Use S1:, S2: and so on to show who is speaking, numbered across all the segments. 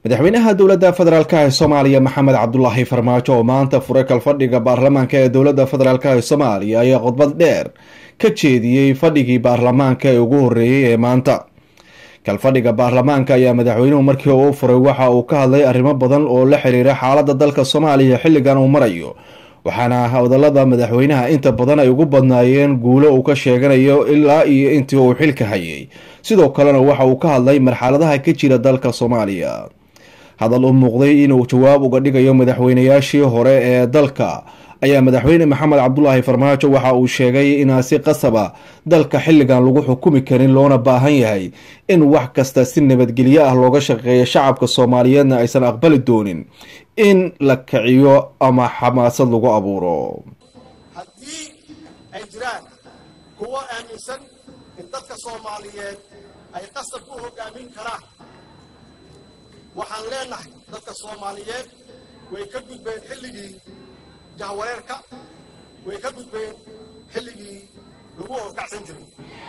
S1: madaxweynaha dowladda federaalk ee soomaaliya maxamed cabdulaahi farmaajo oo maanta furay kalfadhiga baarlamaanka ee dowladda federaalk ee soomaaliya ayaa khudbad dheer ka jeediyey fadhigii baarlamaanka ee ugu horreeyey ee maanta kalfadhiga baarlamaanka ayaa madaxweynuhu markii uu furay waxa uu ka hadlay arrimo badan oo la xiriira xaaladda dalka soomaaliya xilligan uu marayo waxaana hadalada madaxweynaha inta badan ay ugu badnaayeen guulo uu ka sheeganayo ilaa iyo intii uu xilka hayay sidoo kalena waxa uu ka hadlay marxaladaha ka jira dalka soomaaliya hadal u muuqday inuu jawaab uga dhigayo madaxweynayaashii hore ee dalka ayaa madaxweyne maxamed cabdulaahi farmaajo waxa uu sheegay inaan si qasaba dalka xilligan lagu xukumi karin loona baahan yahay in wax kasta si nabadgelyo ah looga shaqeeyo shacabka soomaaliyeedna aysan aqbali doonin in la kiciyo ama xamaasad lagu abuuro
S2: haddii ay jiraan kuwo aaminsan in dadka soomaaliyeed ay qasab ku hogaamin karaan waxaan leenahay dadka soomaaliyeed way ka gudbeen xilligii jahwareerka way ka gudbeen xilligii lagu horkacsan jiray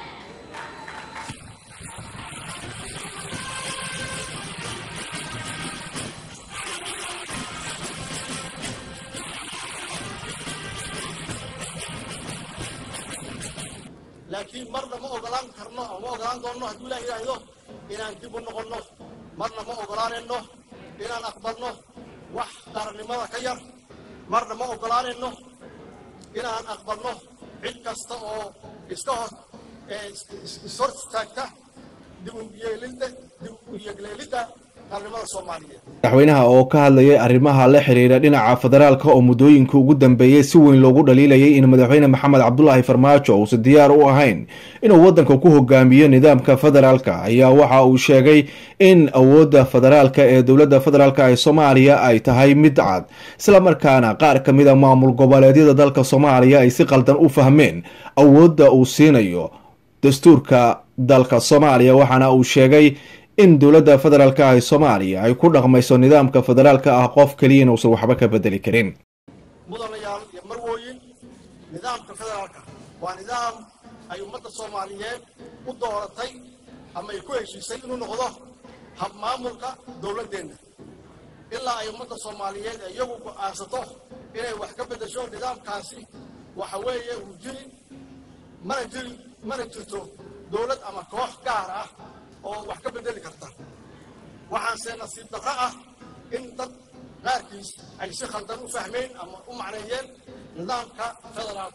S2: laakiin marna ma ogolaan karno ama ma ogolaan doonno hadduu ilaah yidhaahdo inaan dib u noqonno marna ma ogolaanayno inaan aqbalno wax qarannimada ka yar marna ma ogolaanayno inaan aqbalno cid kasta oo iska hor ishor istaagta dib uyeelidda dib u yegleelidda qarannimada soomaaliyeed
S1: madaxweynaha oo ka hadlayay arrimaha la xiriira dhinaca federaalka oo muddooyinka ugu dambeeyey si weyn loogu dhaliilayay in madaxweyne maxamed cabdulaahi farmaajo uusan diyaar u ahayn inuu waddanka ku hogaamiyo nidaamka federaalka ayaa waxa uu sheegay in awoodda federaalka ee dowladda federaalk ee soomaaliya ay tahay mid cad islamarkaana qaar ka mid a maamul goboleedyada dalka soomaaliya ay si qaldan u fahmeen awoodda uu siinayo dastuurka dalka soomaaliya waxaana uu sheegay in dowladda federaalk ee soomaaliya ay ku dhaqmayso nidaamka federaalka ah qof keliya inuusan waxba ka bedeli karin
S2: mudanayaal iyo marwooyin nidaamka federaalka waa nidaam ay ummadda soomaaliyeed u dooratay ama ay ku heshiisay inuu noqdo hab maamulka dowladdeenna ilaa ay ummadda soomaaliyeed ee iyagu go'aansato inay wax ka beddesho nidaamkaasi waxa weeye uu jiri mana jiri mana jirto dowlad ama koox gaar ah oo wax ka beddeli karta waxaanse nasiib darro ah in dad qaarkiis ay si khaldan u fahmeen ama u macneeyeen nidaamka federaalka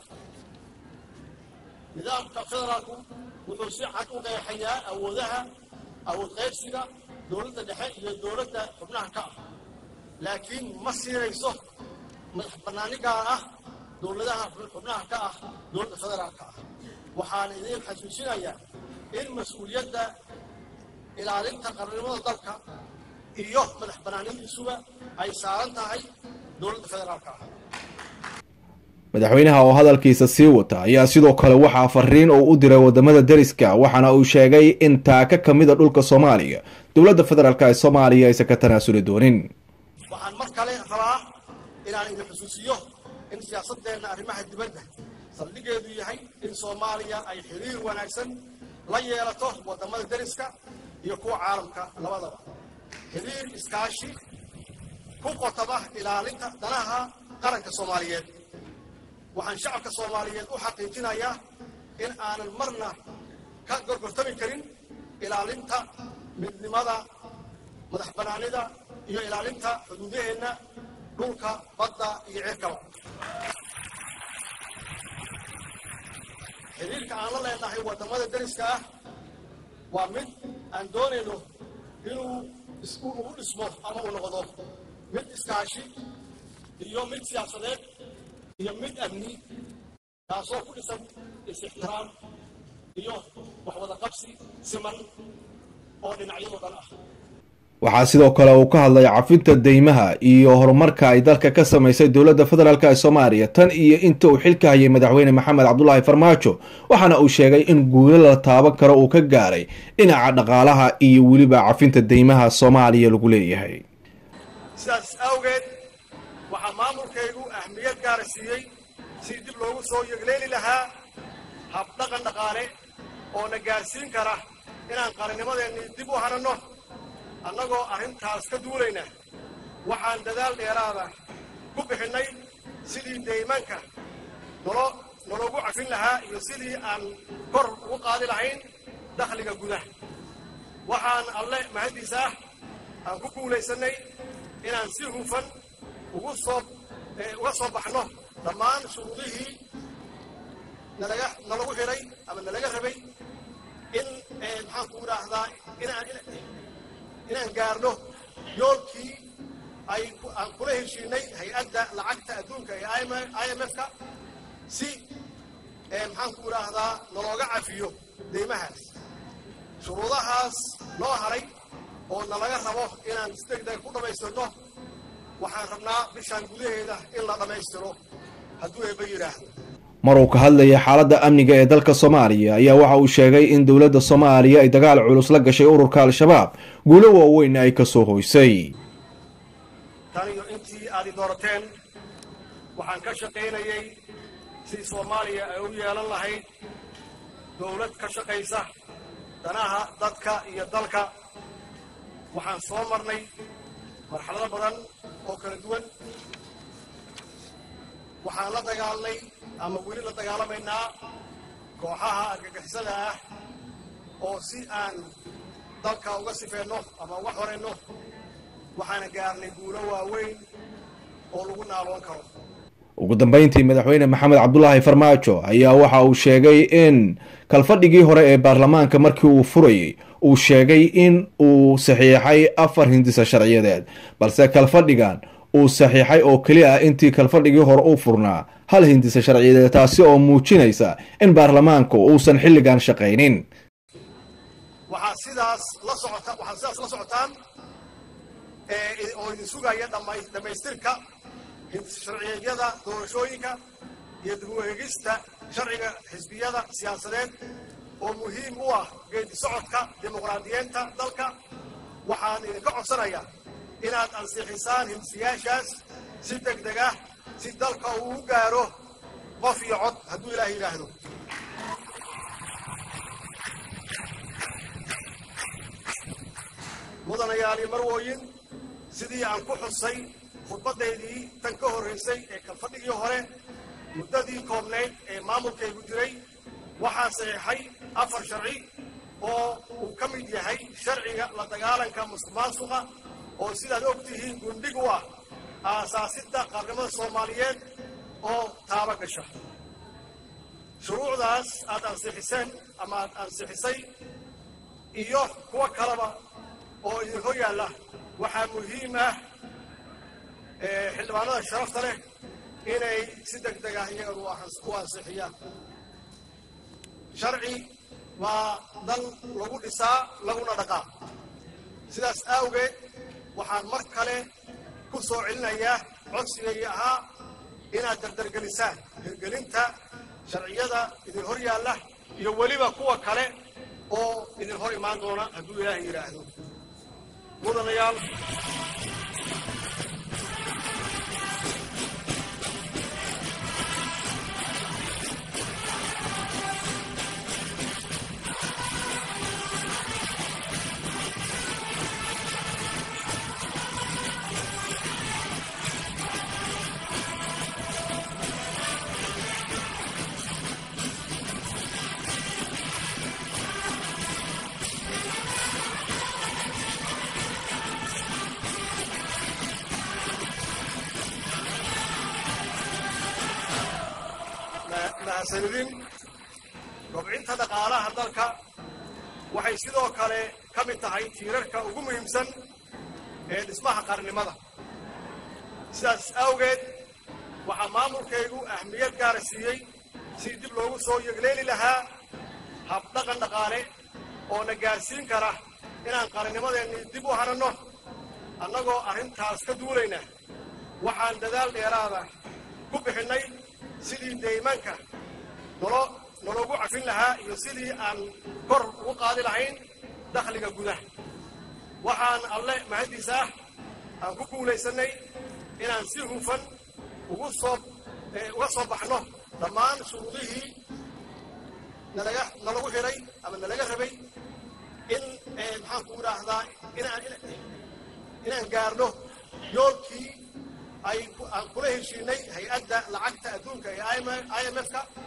S2: nidaamka federaalku wuxuu si cad u qeexayaa awoodaha awood qaybsiga dowladda dhexe iyo dowladda xubnaha ka ah laakiin ma siinayso madax bannaani gaar ah dowladaha xubnaha ka ah dowladda federaalka ah waxaana idiin xasuusinayaa in mas-uuliyadda ilaalinta qarannimada dalka iyo madax bannaanadiisuba ay saaran tahay dowladda federaalka ah
S1: madaxweynaha oo hadalkiisa sii wata ayaa sidoo kale waxaa fariin uu u diray wadamada deriska waxaana uu sheegay in taaka ka mida dhulka soomaaliya dowladda federaalk ee soomaaliya aysan ka tanaasuli doonin
S2: waxaan mar kale rabaa inaan idin xusuusiyo in siyaasadeenna arrimaha dibadda saldhigeedu yahay in soomaaliya ay xiriir wanaagsan la yeelato wadamada deriska iyo kuwa caalamka labadaba xiriir iskaashi ku qotaba ilaalinta danaha qaranka soomaaliyeed waxaan shacabka soomaaliyeed u xaqiijinayaa in aanan marna ka gorgortami karin ilaalinta midnimada madax bannaanida iyo ilaalinta xuduudaheenna dhulka badda iyo cirkaba xiriirka aan la leenahay waddamada deriska ah waa mid aan doonayno inuu ugu dhismo ama uu noqdo mid iskaashi iyo mid siyaasadeed iyo mid amni taasoo ku dhisan is-ixtiraam iyo waxwada qabsi siman oo dhinacyadoo dhan ah
S1: waxaa sidoo kale uu ka hadlay cafinta deymaha iyo horumarka ay dalka ka samaysay dowladda federaalk ee soomaaliya tan iyo inta uu xilka hayay madaxweyne maxamed cabdulaahi farmaajo waxaana uu sheegay in guulo la taaban karo uu ka gaaray dhinaca dhaqaalaha iyo weliba cafinta deymaha soomaaliya lagu leeyahay
S2: sidaas awgeed waxaa maamulkaygu ahmiyad gaara siiyey si dib loogu soo yegleeli lahaa habdhaqan dhaqaale oo na gaarsiin kara inaan qarannimadeennii dib u hananno annagoo arrintaas ka duulayna waxaan dadaal dheeraada ku bixinnay sidii deymanka nolo nologu cafin lahaa iyo sidii aan kor ugu qaadi lahayn dakhliga gudaha waxaan alle mahaddiisa ah aan ku guulaysannay inaan si hufan ugu soo uga soo baxno dhammaan shuruudihii nalaga nalagu xidhay ama nalaga rabay in maxaan ku idhaahdaa inaan inaan gaarno yoolkii ay aan kula heshiinay hay-adda lacagta adduunka ee i m f-ka si maxaan ku idhaahdaa nalooga cafiyo deymahaas shuruudahaas noo haray oo nalaga rabo inaan si degdeg ku dhammaystirno waxaan rabnaa bishaan gudaheeda in la dhammaystiro hadduu eebba yidhaahdo
S1: mar uu ka hadlayay xaaladda amniga ee dalka soomaaliya ayaa waxa uu sheegay in dowladda soomaaliya ay dagaal culus la gashay ururka al-shabaab guulo waaweynna ay ka soo hoysay
S2: tan iyo intii aad i doorateen waxaan ka shaqaynayay sidii soomaaliya ay u yeelan lahayd dowlad ka shaqaysa danaha dadka iyo dalka waxaan soo marnay marxalado badan oo kala duwan waxaan la dagaalnay ama weli la dagaalamaynaa kooxaha argagixisada ah oo si aan dalka uga sifeenno ama uga xorayno waxaana gaarnay guulo waaweyn oo lagu naaloon karo
S1: ugu dambeyntii madaxweyne maxamed cabdulaahi farmaajo ayaa waxa uu sheegay in kalfadhigii hore ee baarlamaanka markii uu furayay uu sheegay in uu saxiixay afar hindisa sharciyadeed balse kalfadhigan uu saxiixay oo keli ah intii kalfadhigii hore u furnaa hal hindisa sharciyadeed taasi oo muujinaysa in baarlamaanku uusan xilligan shaqaynin
S2: waxaa sidaas la socota waxaad sidaas la socotaan oo idin sugaya dhammaystirka sharciyeedyada doorashooyinka iyo dib u eegista sharciga xisbiyada siyaasadeed oo muhiim u ah geedi socodka dimuqraadiyeenta dalka waxaan idinka codsanayaa inaad ansixisaan hindisiyaashaas si deg deg ah si dalka uu u gaaro qof iyo cod hadduu ilaah yidhaahdo mudanayaal iyo marwooyin sidii aan ku xusay khudbaddaydii tan ka horraysay ee kalfadhigii hore muddadii koobnayd ee maamulkaygu jiray waxaa saxiixay afar sharci oo uu ka mid yahay sharciga la dagaalanka musuqmaasuqa oo sidaad og tihiin gundhig u ah aasaasidda qaarnimada soomaaliyeed oo taaba gasha shuruucdaas aad ansixiseen ama aad ansixisay iyo kuwo kaleba oo idin hor yaalla waxaa muhiim ah xildhibaanada sharafta leh inay si deg deg ah iyagan u ansixiyaan sharci waa dal lagu dhisaa laguna dhaqaa sidaas awgeed waxaan mar kale ku soo celinayaa codsigaygii ahaa inaad dardargelisaan hirgelinta sharciyada idin hor yaalla iyo weliba kuwa kale oo idin hor imaan doona hadduu ilaahay yidhaahdo mudanayaal mahadsanidin kobcinta dhaqaalaha dalka waxay sidoo kale ka mid tahay tiirarka ugu muhiimsan ee dhismaha qarnimada sidaas awgeed waxaa maamulkaygu ahmiyad gaara siiyey si dib loogu soo yegleeli lahaa habdhaqan dhaqaale oo na gaarsiin kara inaan qarnimadeennii dib u hananno annagoo arrintaas ka duulayna waxaan dadaal dheeraada ku bixinnay sidii deymanka nolo nologu cafin lahaa iyo sidii aan kor ugu qaadi lahayn dakhliga gudaha waxaan alle mahaddiisa ah aan ku guulaysannay inaan si hufan ugu soo uga soo baxno dhammaan shuruudihii nalaga nalagu xidhay ama nalaga rabay in maxaan ku idhaahdaa inaan inaan gaarno yoolkii ay aan kula heshiinay hay-adda lacagta adduunka ee i m f ka